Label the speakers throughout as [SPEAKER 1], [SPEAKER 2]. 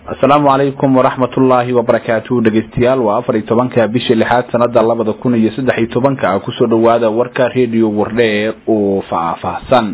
[SPEAKER 1] asalaamu calaykum waraxmat ullaahi wabarakaatu dhegeystayaal waa afar iyo tobanka bisha lixaad sanada labada kun iyo saddex iyo tobanka kusoo dhawaada warka redio wardheer oo faahfaahsan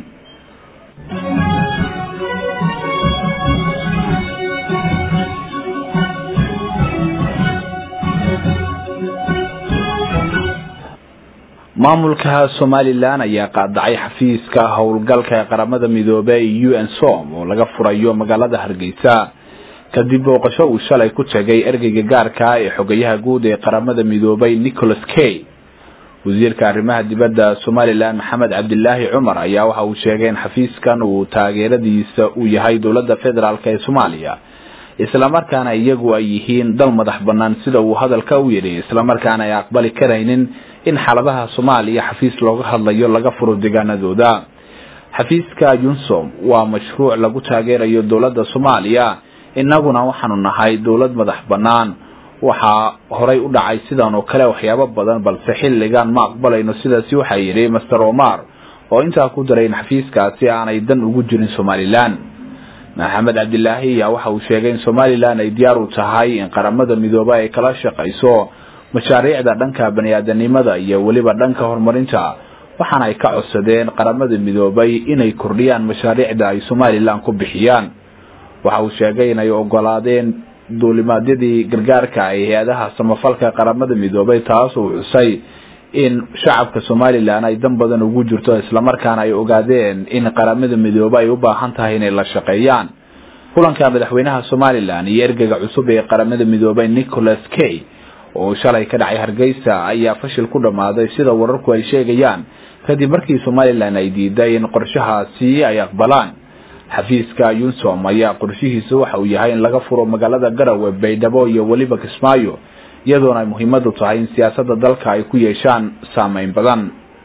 [SPEAKER 1] maamulka somalilan ayaa qaadacay xafiiska howlgalka ee qaramada midoobey u n som oo laga furayo magaalada hargeysa kadib booqasho uu shalay ku tegay ergeyga gaarka ee xogayaha guud ee qaramada midoobay nicholas kay wasiirka arrimaha dibadda somalilan maxamed cabdilaahi cumar ayaa waxa uu sheegay in xafiiskan uu taageeradiisa uu yahay dowladda federaalk ee soomaaliya islamarkaana iyagu ay yihiin dal madax banaan sida uu hadalka u yidhi islamarkaana ay aqbali karaynin in xaaladaha soomaaliya xafiis looga hadlayo laga furo deegaanadooda xafiiska yunsom waa mashruuc lagu taageerayo dowladda soomaaliya innaguna waxaanu nahay dowlad madax bannaan waxaa horay u dhacay sidan oo kale waxyaabo badan balse xilligan ma aqbalayno sidaasi waxaa yidhi master omar oo intaa ku daray in xafiiskaasi aanay dan ugu jirin somalilan maxamed cabdilaahi ayaa waxa uu sheegay in somalilan ay diyaar u tahay in qaramada midoobe ay kala shaqayso mashaariicda dhanka bani-aadanimada iyo weliba dhanka horumarinta waxaana ay ka codsadeen qaramada midoobay inay kordhiyaan mashaariicda ay somalilan ku bixiyaan waxa uu sheegay inay ogolaadeen duulimaadyadii gargaarka ay hay-adaha samafalka qaramada midoobay taas uu xusay in shacabka somalilan ay dan badan ugu jirto islamarkaana ay ogaadeen in qaramada midoobe ay u baahan tahay inay la shaqeeyaan kulanka madaxweynaha somalilan iyo ergeyga cusub ee qaramada midoobay nicholas kay oo shalay ka dhacay hargeysa ayaa fashil ku dhammaaday sida wararku ay sheegayaan kadib markii somalilan ay diiday in qorshahaasi ay aqbalaan xafiiska yunsom ayaa qorshihiisa waxa uu yahay in laga furo magaalada garowe baydhabo iyo weliba kismaayo iyadoona ay muhiimadu tahay in siyaasadda dalka ay ku yeeshaan saameyn badan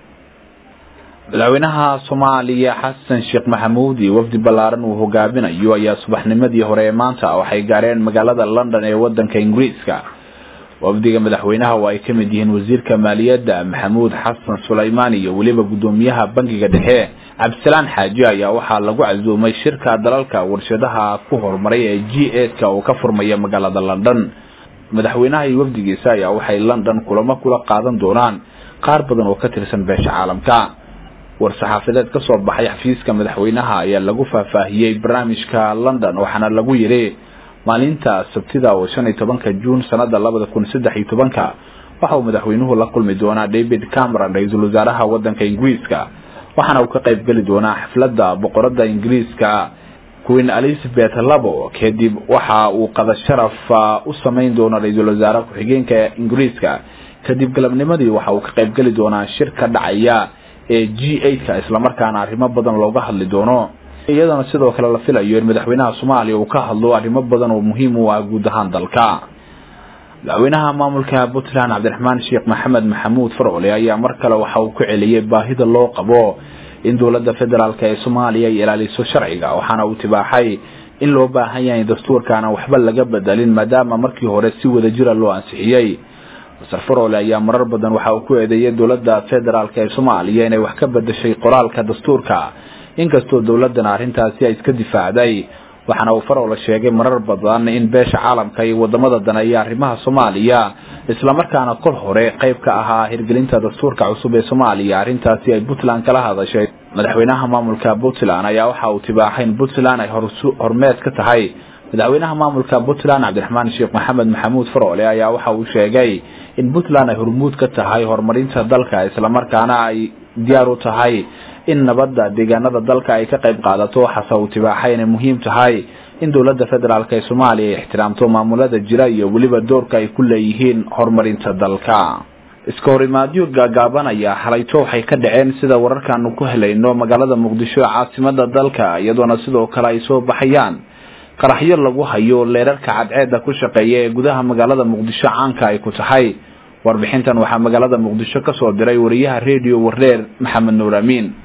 [SPEAKER 1] madaxweynaha soomaaliya xasan sheekh maxamuud iyo wafdi ballaaran uu hogaaminayo ayaa subaxnimadii hore ee maanta waxay gaareen magaalada london ee wadanka ingiriiska wafdiga madaxweynaha oo ay ka mid yihiin wasiirka maaliyadda maxamuud xasan sulaymaan iyo weliba guddoomiyaha bankiga dhexe cabdisalaan xaaji ayaa waxaa lagu casuumay shirka dalalka warshadaha ku horumaray ee g eska oo ka furmaya magaalada london madaxweynaha iyo wafdigiisa ayaa waxay london kulamo kula qaadan doonaan qaar badan oo ka tirsan beesha caalamka war-saxaafadeed ka soo baxay xafiiska madaxweynaha ayaa lagu faahfaahiyey barnaamijka london waxaana lagu yidhi maalinta sabtida oo shan iyo tobanka juun sanada labada kun saddex iyo tobanka waxa uu madaxweynuhu la kulmi doonaa david cameron ra-iisul wasaaraha wadanka ingiriiska waxaana uu ka qayb geli doonaa xafladda boqorada ingiriiska queen elizabeth labo kadib waxa uu qada sharaf u samayn doona ra-iisul wasaare ku-xigeenka ingiriiska kadib galabnimadii waxa uu ka qayb geli doonaa shir ka dhacaya ee g eightka islamarkaana arrimo badan looga hadli doono iyadana sidoo kale la filayo in madaxweynaha soomaaliya uu ka hadlo arrimo badan oo muhiim u ah guud ahaan dalka madaxweynaha maamulka puntland cabdiraxmaan sheekh maxamed maxamuud farcole ayaa mar kale waxa uu ku celiyey baahida loo qabo in dowladda federaalk ee soomaaliya ay ilaaliso sharciga waxaana uu tibaaxay in loo baahan yahay dastuurkaana waxba laga bedelin maadaama markii hore si wada jira loo ansixiyey masar farole ayaa marar badan waxa uu ku eedeeyay dowladda federaalk ee soomaaliya inay wax ka bedeshay qoraalka dastuurka inkastoo dowladana arrintaasi ay iska difaacday waxaana uu farole sheegay marar badan in beesha caalamka iyo wadamada daneeya arrimaha soomaaliya islamarkaana kol hore qayb ka ahaa hirgelinta dastuurka cusub ee soomaaliya arrintaasi ay puntland kala hadashay madaxweynaha maamulka puntland ayaa waxa uu tibaaxay in puntland ay hormeed ka tahay madaxweynaha maamulka puntland cabdiraxmaan sheekh maxamed maxamuud farole ayaa waxa uu sheegay in puntland ay hormuud ka tahay horumarinta dalka islamarkaana ay diyaar u tahay in nabadda deegaanada dalka ay ka qayb qaadato waxaase uu tibaaxay inay muhiim tahay in dowladda federaalk ee soomaaliya ay ixtiraamto maamulada jira iyo weliba doorka ay ku leeyihiin horumarinta dalka iska horimaadyo gaagaabanaya xalayto waxay ka dhaceen sida wararkaanu ku helayno magaalada muqdisho ee caasimada dalka iyadoona sidoo kale ay soo baxayaan qaraxyo lagu hayo leerarka cadceeda ku shaqeeya ee gudaha magaalada muqdisho caanka ay ku tahay warbixintan waxaa magaalada muqdisho kasoo diray wariyaha redio wareer maxamed nuur amiin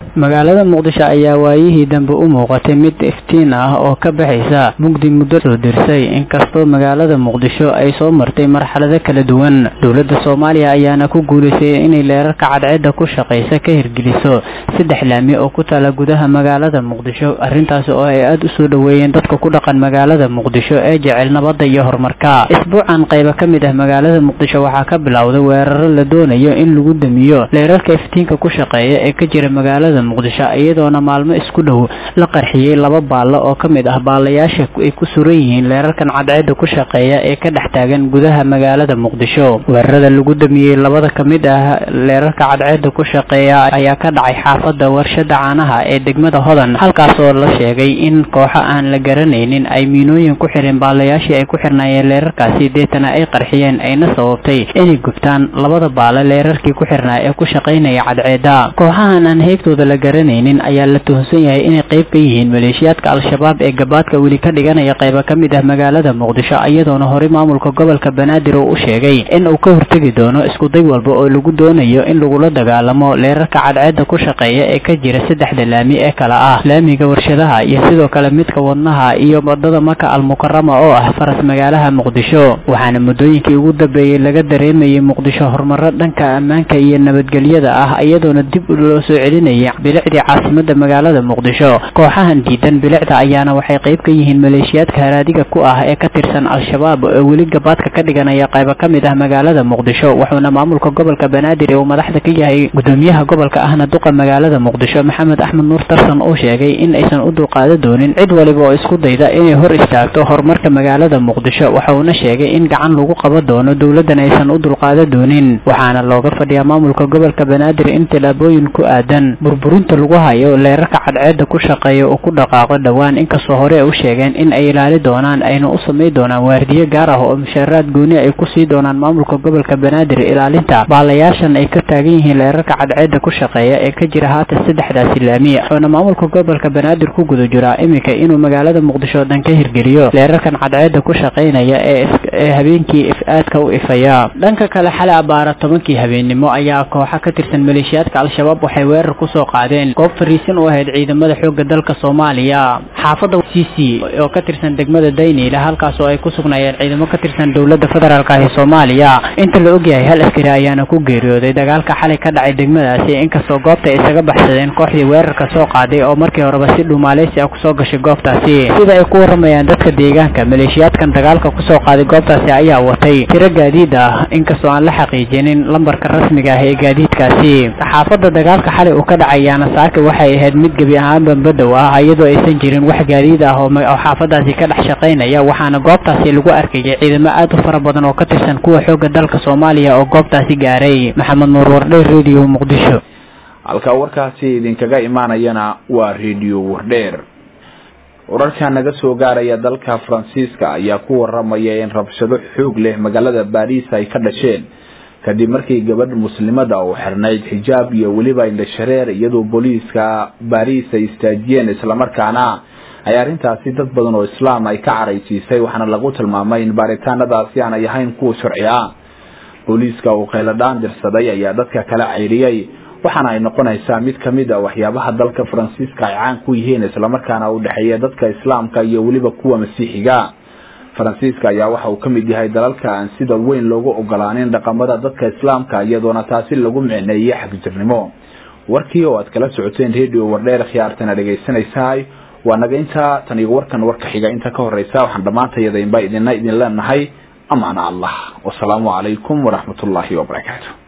[SPEAKER 2] magaalada muqdisho ayaa waayihii dambe u muuqatay mid iftiin ah oo ka baxaysa mugdi muddo soo dirsay inkastoo magaalada muqdisho ay soo martay marxalado kala duwan dowladda soomaaliya ayaana ku guulaysay inay leerarka cadceedda ku shaqaysa ka hirgeliso saddex laami oo ku taala gudaha magaalada muqdisho arrintaasi oo ay aada u soo dhoweeyeen dadka ku dhaqan magaalada muqdisho ee jecel nabadda iyo horumarka isbuucan qaybo ka mid ah magaalada muqdisho waxaa ka bilowday weeraro la doonayo in lagu damiyo leerarka iftiinka ku shaqeeya ee ka jira magaalada muqdisho iyadoona maalmo isku dhow la qarxiyey laba baallo oo ka mid ah baalayaasha ay ku suran yihiin leerarkan cadceedda ku shaqeeya ee ka dhex taagan gudaha magaalada muqdisho weerarada lagu damiyey labada ka mid ah leerarka cadceedda ku shaqeeya ayaa ka dhacay xaafadda warshada caanaha ee degmada hodan halkaasoo la sheegay in kooxo aan la garanaynin ay miinooyin ku xireen baalayaashii ay ku xirnaayeen leerarkaasi deetana ay qarxiyeen ayna sababtay inay gubtaan labada baale leerarkii ku xirnaa ee ku shaqaynaya cadceedda kooxahan aan heybtooda la garanaynin ayaa la tuhunsan yahay inay qayb ka yihiin maleeshiyaadka al-shabaab ee gabaadka weli ka dhiganaya qaybo ka mid ah magaalada muqdisho iyadoona horey maamulka gobolka banaadir uu u sheegay in uu ka hortegi doono iskuday walba oo lagu doonayo in lagula dagaalamo leerarka cadceedda ku shaqeeya ee ka jira saddexda laami ee kala ah laamiga warshadaha iyo sidoo kale midka wadnaha iyo wadada maka almukarama oo ah faras magaalaha muqdisho waxaana muddooyinkii ugu dambeeyey laga dareemayay muqdisho horumaro dhanka ammaanka iyo nabadgelyada ah iyadoona dib loo soo celinayay bilicdii caasimada magaalada muqdisho kooxahan diidan bilicda ayaana waxay qayb ka yihiin maleeshiyaadka haraadiga ku ah ee ka tirsan al-shabaab oo weli gabaadka ka dhiganaya qaybo ka mid ah magaalada muqdisho wuxuuna maamulka gobolka banaadir uu madaxda ka yahay gudoomiyaha gobolka ahna duqa magaalada muqdisho maxamed axmed nuur tarsan uu sheegay in aysan u dulqaada doonin cid waliba oo isku dayda inay hor istaagto horumarka magaalada muqdisho waxauna sheegay in gacan lagu qaban doono dowladan aysan u dulqaada doonin waxaana looga fadhiyaa maamulka gobolka banaadir in tillaabooyin ku aadan burburinta lagu hayo leerarka cadceedda ku shaqeeya uu ku dhaqaaqo dhowaan inkastoo hore u sheegeen in ay ilaali doonaan ayna u samay doonaan waardiye gaar ah oo mushaaraad gooni ay ku sii doonaan maamulka gobolka banaadir ilaalinta baalayaashan ay ka taagan yihiin leerarka cadceedda ku shaqeeya ee ka jira haatan saddexdaasi laami wuxuuna maamulka gobolka banaadir ku guda jiraa iminka inuu magaalada muqdisho dhan ka hirgeliyo leerarkan cadceedda ku shaqaynaya ee habeenkii if-aadka u ifaya dhanka kale xalay abaara tobankii habeennimo ayaa kooxa ka tirsan maleeshiyaadka al-shabaab waxay weerar kusoo qaadeen goob fariisin u ahayd ciidamada xoogga dalka soomaaliya xaafadda c c oo ka tirsan degmada dayniila halkaas oo ay ku sugnaayeen ciidamo ka tirsan dowladda federaalk ah ee soomaaliya inta la ogyahay hal askari ayaana ku geeriyooday dagaalka xalay ka dhacay degmadaasi inkastoo goobta ay isaga baxsadeen kooxdii weerarka soo qaaday oo markii horeba si dhumaaleysi ah kusoo gashay goobtaasi sida ay ku waramayaan dadka deegaanka maleeshiyaadkan dagaalka kusoo qaaday goobtaasi ayaa watay tiro gaadiid ah inkastoo aan la xaqiijinin lambarka rasmiga ah ee gaadiidkaasi xaafadda dagaalka xalay uu ka dhacayaana saaka waxay ahayd mid gebi ahaanba badow ah iyadoo aysan jirin wax gaadiid ah oo xaafadaasi ka dhex shaqaynaya waxaana goobtaasi lagu arkayay ciidamo aad u fara badan oo ka tirsan kuwa xoogga dalka soomaaliya oo goobtaasi gaaray maxamed nuur wardhe radio muqdisho
[SPEAKER 1] halka warkaasi idinkaga imaanayana waa radio wardheer wararka naga soo gaaraya dalka faransiiska ayaa ku waramaya in rabshado xoog leh magaalada baariis ay ka dhasheen kadib markii gabadh muslimada oo xirnayd xijaab iyo weliba indhashareer iyadoo booliiska baariis ay istaajiyeen islamarkaana ay arrintaasi dad badan oo islaam ay ka caraysiisay waxaana lagu tilmaamay in baaritaanadaasi aanay ahayn kuwa sharci ah booliiska uu kheyladhaan dirsaday ayaa dadka kala cayriyey waxaana ay noqonaysaa mid kamid a waxyaabaha dalka faransiiska ay caan ku yihiin islamarkaana u dhexeeya dadka islaamka iyo weliba kuwa masiixiga faransiiska ayaa waxa uu kamid yahay dalalka aan sida weyn loogu ogolaanin dhaqamada dadka islaamka iyadoona taasi lagu micneeyey xagjirnimo warkii oo aad kala socoteen radio wardheer khiyaartana dhegaysanaysahay waa naga intaa tan iyo warkan warka xiga inta ka horeysa waxaan dhammaantayadainba idina idin leenahay amaana allah wasalaamu calaykum waraxmatullaahi wabarakaatu